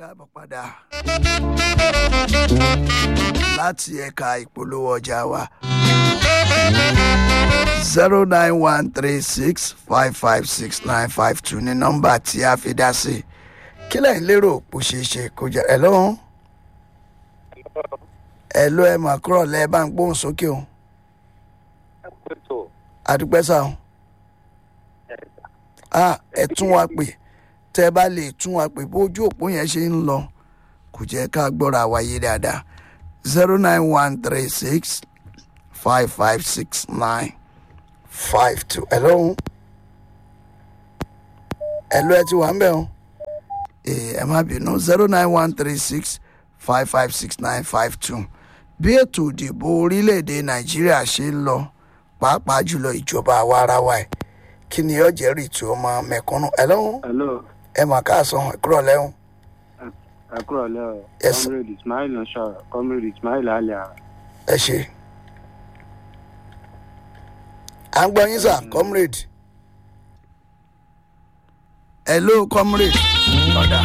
káàbọ̀ padà láti ẹ̀ka ìpolówó ọjà wa zero nine one three six five five six nine five two ní nọ́mbà tí a fi dá sí kí lẹ́yìn lérò bó ṣe ṣe kó jẹ́ ẹ̀ lọ́hùn ẹ̀ ló ẹ̀ mà kúrọ̀ lẹ́ bá ń gbóhùn sókè o àdúpẹ́ sá o ah ẹ tún wa pè tẹ́ ẹ bá lè tún wa pè bójú òpó yẹn ṣe ń lọ kò jẹ́ ká gbọ́ra wáyé dáadáa zero nine one three six five five six nine five two hello hello ẹ ti wà ń bẹ̀ o ẹ má bínú zero nine one three six five five six nine five two bí ètò ìdìbò orílẹ̀-èdè nàìjíríà ṣe ń lọ pàápàá jùlọ ìjọba àwa ara wa ẹ̀ kí ni yóò jẹ́ rìtù ọmọ mẹ̀kúnnù ẹ lọ́hùn hello ẹ mà káàsán ẹ kúrọ̀ lẹ́hùn ẹ kúrò lẹ́ o Yes, sir. comrade ismail ń sọ̀rọ̀ comrade ismail alia ẹ ṣe. à ń gbọ́ yín sà comrade. hello comrade. ọ̀dà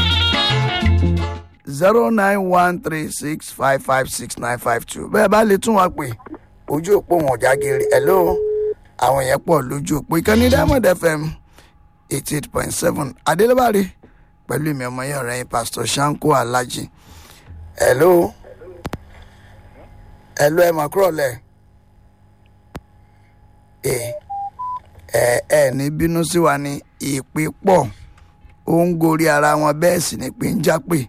zero nine one three six five five six nine five two bẹ́ẹ̀ bá lè tún wa pè ojú òpó wọn ọ̀já geere hello àwọn yẹn pọ̀ lójú òpó ìkànnì diamond fm eighty eight point seven adélébárí pẹ̀lú ìmọ̀ ọmọ yẹn ọ̀rẹ́ yín pastor shanko alhaji hello hello ẹ̀ mà kúrọ̀ lẹ̀ ẹ ẹ ẹ ní bínú sí wa ní ìpè pọ̀ ó ń gorí ara wọn bẹ́ẹ̀ sì ni pé ń jápè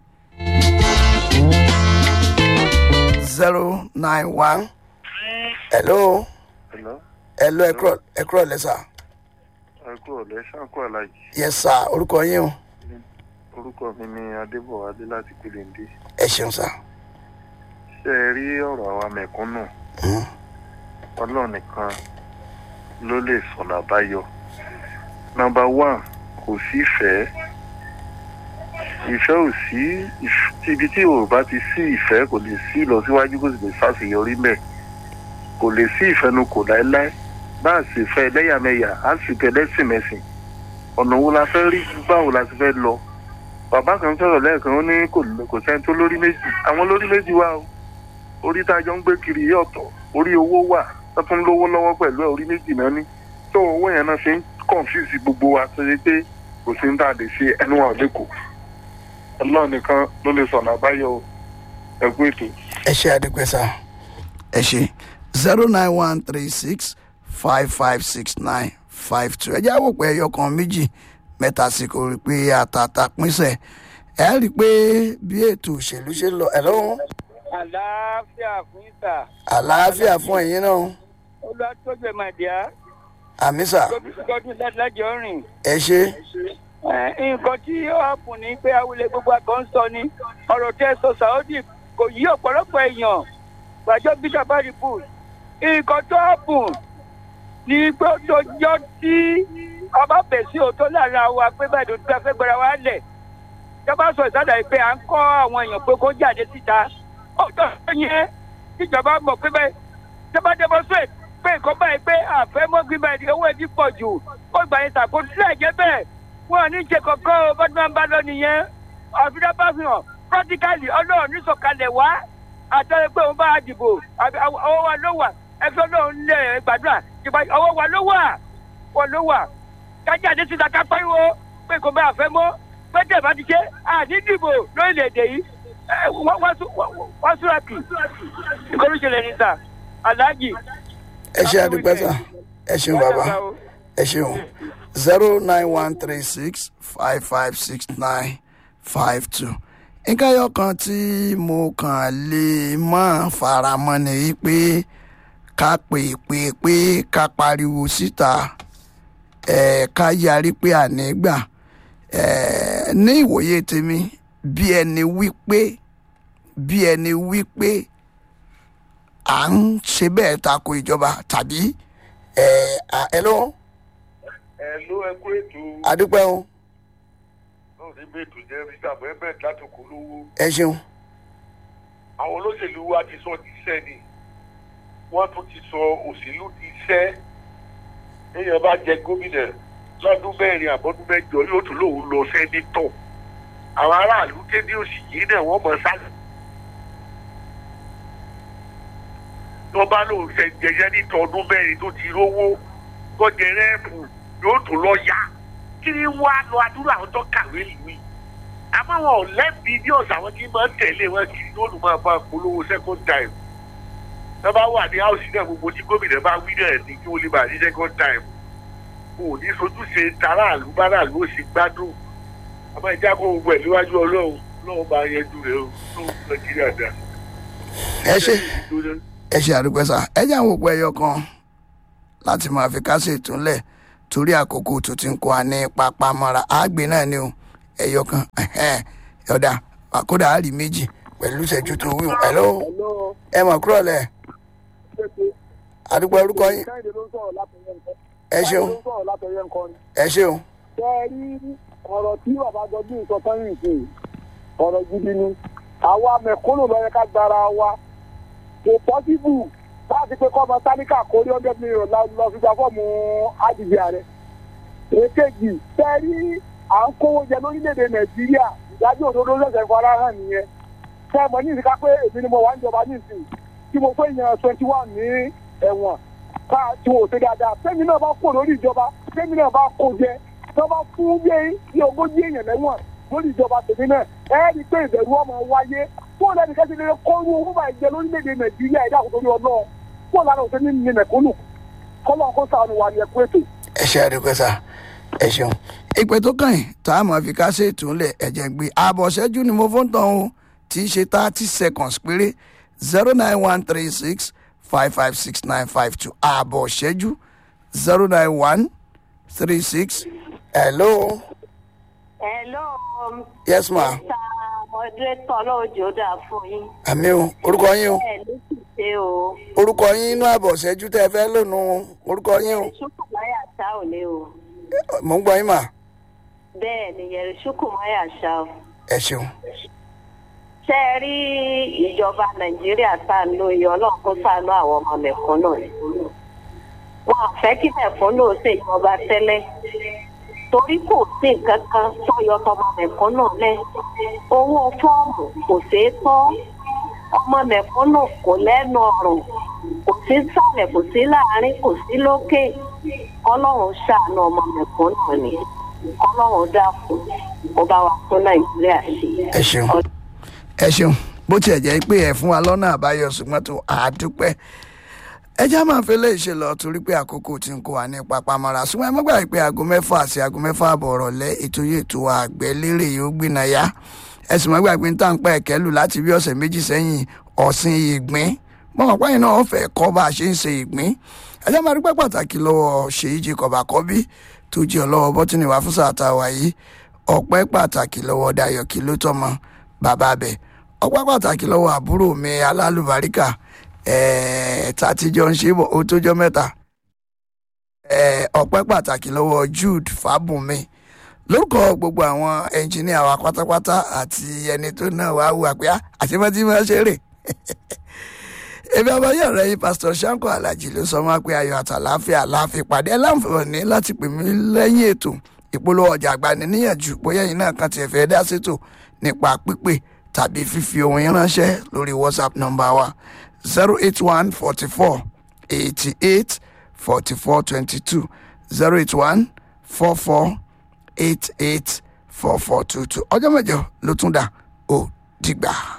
zero nine one hello Hello, hello ẹ kúrọ̀ ẹ kúrọ̀ lẹ́ sà ẹ kú ọ̀lẹ́ ṣáńkó alájì. yes sà orúkọ yín o Orúkọ mi ni Adébọ̀wálé láti Pèléndé. ẹ ṣeun sà Ṣé ẹ rí ọ̀rọ̀ àwa mẹ̀kúnnù? Hmm. Ọlọ́run nìkan ló lè sọ̀nà àbáyọ. Nọmba one, kò sí ìfẹ́. Ìfẹ́ ò sí ìf- ibi tí ò bá ti sí ìfẹ́ kò lè sí ìlọsíwájú kò sì lè ṣàṣeyọrí mẹ́. Kò lè sí ìfẹnukò láéláé. Bá a sì fẹ́ ẹlẹ́yàmẹ̀yà, á sì fẹ́ lẹ́sìnmẹ̀sìn. Ọ̀nà wo la fẹ́ rí báwo la ti fẹ́ lọ? bàbá kan sọ̀rọ̀ lẹ́ẹ̀kan ó ní kò kò sẹ́ni tó lórí méjì àwọn lórí méjì wà o orí tá a jọ ń gbé kiri yìí ọ̀tọ̀ orí owó wà tó tún lówó lọ́wọ́ pẹ̀lú ẹ̀ orí méjì náà ní tó owó yẹn náà ṣe ń confuse gbogbo wa tó ṣe pé kò sí ní tá a lè ṣe ẹnu wa ò lè kù ọlọ́run nìkan ló lè sọ̀nà àbáyọ o. ẹ kú ètò. ẹ ṣe àdúpẹ́ sà ẹ ṣe zero nine one three six five five six nine five two ẹ jẹ́ àwòpẹ́ ẹyọ kan méjì mẹ́ta sí kò rí pé àtàtà pínṣẹ̀ ẹ rí i pé bí ètò òṣèlú ṣe ń lọ ẹ lọ́wọ́ àlàáfíà fún ìta àlàáfíà fún ẹ̀yin náà olùwàtòjò màdìá àmì sà gbọdún lájọ rìn ẹ ṣe Eh, nǹkan tí ó hàpùn ní pé awulẹ̀ gbogbo àgọ́ ń sọ ni ọ̀rọ̀ tẹ́ sọ saudi kò yí ọ̀pọ̀lọpọ̀ èèyàn gbàjọ bishop bush nǹkan tó hàpùn ní pé ó dojọ́ tí ọba bẹ̀ sí òótọ́ láàrin àwa pé báyìí ló dúpẹ́ fẹ́ gbéra wa lẹ̀ ìjọba sọ ìsádà yìí pé à ń kọ́ àwọn èèyàn pé kó jáde síta ọ̀tọ̀ yẹn tíjọba mọ̀ pé bẹ́ẹ̀ ìjọba demonstrate pé nǹkan báyìí pé àfẹ́mọ́gbìn báyìí owó ẹbí pọ̀ jù ó gbà yẹn tàkó sílẹ̀ jẹ́ bẹ́ẹ̀ wọn ò ní ṣe kankan o bọ́dún máa ń bá lọ nìyẹn àfihàn bá fi hàn practically ọlọ́run ní sọ̀kalẹ̀ wá àtọ́lẹ̀ pé òun bá a dìbò àbí ọwọ́ wa ló wà ẹgbẹ́ ọlọ́run lè gbàdúrà ìgbà ọwọ́ wa ló wà wọ́n ló wà kájáde síta ká pariwo pé kò bá a fẹ́ mọ́ pé tẹ̀ bá ti ṣe àní dìbò lórílẹ̀‐èdè yìí ẹ, wọ́n wọ́n sú- wọ́n- wọ́n súra kì ìkọlù ṣẹlẹ̀ ní sà aláàjì. ẹ ṣe àdúpẹ́ sà ẹ ṣeun bàbá ẹ ṣeun zero nine one three six five five six nine five two nǹkan ẹyọ kan tí mo kàn lè mọ́ faramọ́ ni wípé ká pè pè pé ká pariwo síta ẹ̀ ká yarí pé àní gbà ẹ̀ ní ìwòye tèmi bí ẹni wípé bí ẹni wípé à ń ṣe bẹ́ẹ̀ tako ìjọba tàbí ẹ̀ ẹ lọ́wọ́ ẹ ló ẹ kú ètò adúpẹ́ o náà ní bẹ́ẹ̀tù jẹ́ richard bẹ́ẹ̀ láti kó lówó. ẹ ṣeun àwọn olóṣèlú wa ti sọ ti sẹ́ ni wọ́n tún ti sọ òṣèlú ti sẹ́ èèyàn bá jẹ gómìnà lọ́dún mẹ́rin àbọ́dún mẹ́jọ yóò tún lòun lọ sẹ́nitọ̀ àwọn aráàlú kéde òsì yìí náà wọ́n mọ̀ sáré. tó bá lóun ṣe jẹjẹ ní tọdún mẹ́rin tó ti rówó tó jẹ rẹ́ẹ̀pù yóò tó lọ yá kí ni wàá lọ adúrà àwọn tó kàwé ìwé àmọ́ wọn ò lẹ́bi ní ọ̀sán àwọn tí máa ń tẹ̀lé wọn kiri lóòlù máa bá polówó second time tó bá wà ní house náà gbogbo tí gómìnà bá wí náà ní kí wọ́n lè bá ní second time kò ní sojúṣe tàràlú báràlú ó sì gbádùn àmọ́ ìjà kó gbogbo ẹ̀ níwájú ọlọ́run ọlọ́run bá yẹjú rẹ̀ ó tó nàìjíríà dá. ẹ ṣe ẹ ṣe àdúpẹ́ sá ẹ jẹ́ àwọn òpó ẹyọ kan láti máa fi kásẹ̀ ìtúnlẹ̀ torí àkókò tó ti ń kó wa ní pápá mọ́ra àgbè náà ni o ẹyọ kan ọ̀dà àkódà àárí méjì pẹ̀lú ìṣẹ́jú tó wíwọ̀n ẹ̀lọ́ ẹ mọ̀ kúrò lẹ̀ àdúpẹ́ orúkọ yín ẹ ṣeun ẹ ṣeun. ṣe rí ọ̀rọ̀ tí bàbá gọdún sọ sẹ́yìn sí ọ̀rọ̀ gidi ni àwa mẹ̀kúnnù lọ́yẹ ká gbára wa kò pọ́sibù láti pé kọ́mọ sáníkà kórí hundred million lọ fi gba fọ́ọ̀mù àdìgbì ààrẹ. èkejì ṣe rí à ń kówó jẹ lórílẹ̀‐èdè nàìjíríà ìdájọ́ òdodo lọ́sẹ̀ fara hàn nìyẹn. ṣé ẹ mọ̀ ní ìsìnká pé èmi ni mo wà níjọba nísìnyí tí mo pé yan twenty one ní ẹ̀wọ̀n ká tí wò ṣe dáadáa fẹ́mi náà bá kó lórí ìjọba fẹ́mi náà bá kó jẹ tó bá fún bí bí ogójì èèyàn lẹ́wọ̀n lórí ìjọba tèmi náà ẹ rí i pé ìbẹ̀rù ọmọ wáyé fún ẹnì kẹ́sì lè kó irú owó bá jẹ lórílẹ̀‐èdè nàìjíríà ẹ̀dá àkókò ní ọlọ́run fún ọ̀lànà òṣèlú ní mẹ̀kúnnù kọ́lọ́ kó sànù wà ní ẹ̀kú ètò. ẹ ṣe àdúpẹ́ sá ẹ ṣeun ìpè tó kàn yín tá a máa fi kásẹ̀ ìtúnlẹ̀ ẹ̀jẹ̀ gbé ààbọ̀ ṣẹ́jú ni mo fún tán o tí í ṣe thirty seconds péré zero nine one three six five five six nine five two ààbọ̀ ṣẹ́jú zero nine one three six hello. hello. yes ma. mr moderator ọlọ́ọ̀jọ́ dà fún yín. àmì o orúkọ yín o ẹ ló sì ṣe o. orúkọ yín inú ààbọ̀ ṣẹ́jú tẹ́ ẹ fẹ́ lónú orúkọ yín o ṣùkùmáyà ṣá ò ní o. mò ń gbọ́ yín mà bẹ́ẹ̀ ni yẹ̀rì ṣùkùmáyà ṣá o. ẹ ṣeun. ṣé ẹ rí ìjọba nàìjíríà tá a lo iye ọlọ́run kó sànú àwọn ọmọ mẹ̀kúnnù ni. wọn ò fẹ́ kí mẹ̀kúnnù ṣèjọba tẹ́lẹ̀ torí kò sí nǹkan kan tó yọ tọmọ mẹ̀kúnnù lẹ̀ owó fọ́ọ̀mù kò ṣeé tọ́ ọmọ mẹ̀kúnnù kò lẹ́nu ọ̀rùn kò sí sàlẹ̀ kò sí láàárín kò sí lókè kọ́lọ́run ṣàánú ọmọ mẹ̀kúnnù ni kọ́lọ́run dákun kó bá wa tún nàìjíríà ṣe. ẹ ṣeun ẹ ṣeun bó tiẹ̀ jẹ́ pé ẹ fún wa lọ́nà àbáyọ ṣùgbọ́n tó àdúpẹ́ ẹ já máa fẹ́ léyìí ṣe lọ torí pé àkókò tí ń kó wa ní papamọ́ra ṣùgbọ́n ẹ má gbàgbé pé aago mẹ́fà àti aago mẹ́fà àbọ̀ ọ̀rọ̀lẹ́ ètò yìí ètò àgbẹ̀ lérè yóò gbìnà yá ẹ sì má gbàgbé ń tàn pẹ́ ẹ̀kẹ́ lù láti bí ọ̀sẹ̀ méjì sẹ́yìn ọ̀sìn ìgbín mọ̀mọ́ pẹ́yìn náà ọ̀fẹ́ kọ́ bá a ṣe ń ṣe ìgbín ẹ já máa dúpẹ́ pàtàkì lọ́wọ́ ṣèyí jí kọ̀bàkọ́bí tó jẹ́ ọlọ́wọ́ bọ́tìnì wá fún sàtà wà yìí ọpẹ́ pàtàkì lọ́wọ́ dayọ̀ kí ló tọ́mọ bàbá bẹ̀ ọpẹ́ pàtàkì lọ́wọ́ àbúrò mi alálùbáríkà tàtijọ́ ń ṣe bọ̀ ó tójọ́ mẹ́ta ọpẹ́ pàtàkì lọ́wọ́ jude fábùnmi lórúkọ gbogbo àwọn ẹnjìníà wa pátápátá àti ẹni tó náà wá wù àpé àtìmọ́tì máa ṣeré ebi abayọ rẹ yìí pásítọ sanko alhaji ló sọ wọn pé ayọ àtàláfíà láàfin pàdé ẹ láǹfààní láti pè mí lẹ́yìn ètò ìpolówó ọjà àgbàni níyànjú bóyá yìí náà kan tiẹ̀ fẹ́ dá sétò nípa pípè tàbí fífi ohun yín ránṣẹ́ lórí whatsapp nọ́mbà wa zero eight one forty four eighty eight forty four twenty two zero eight one four four eight eight four four two two ọjọ́ mẹ́jọ ló tún dà ó dìgbà.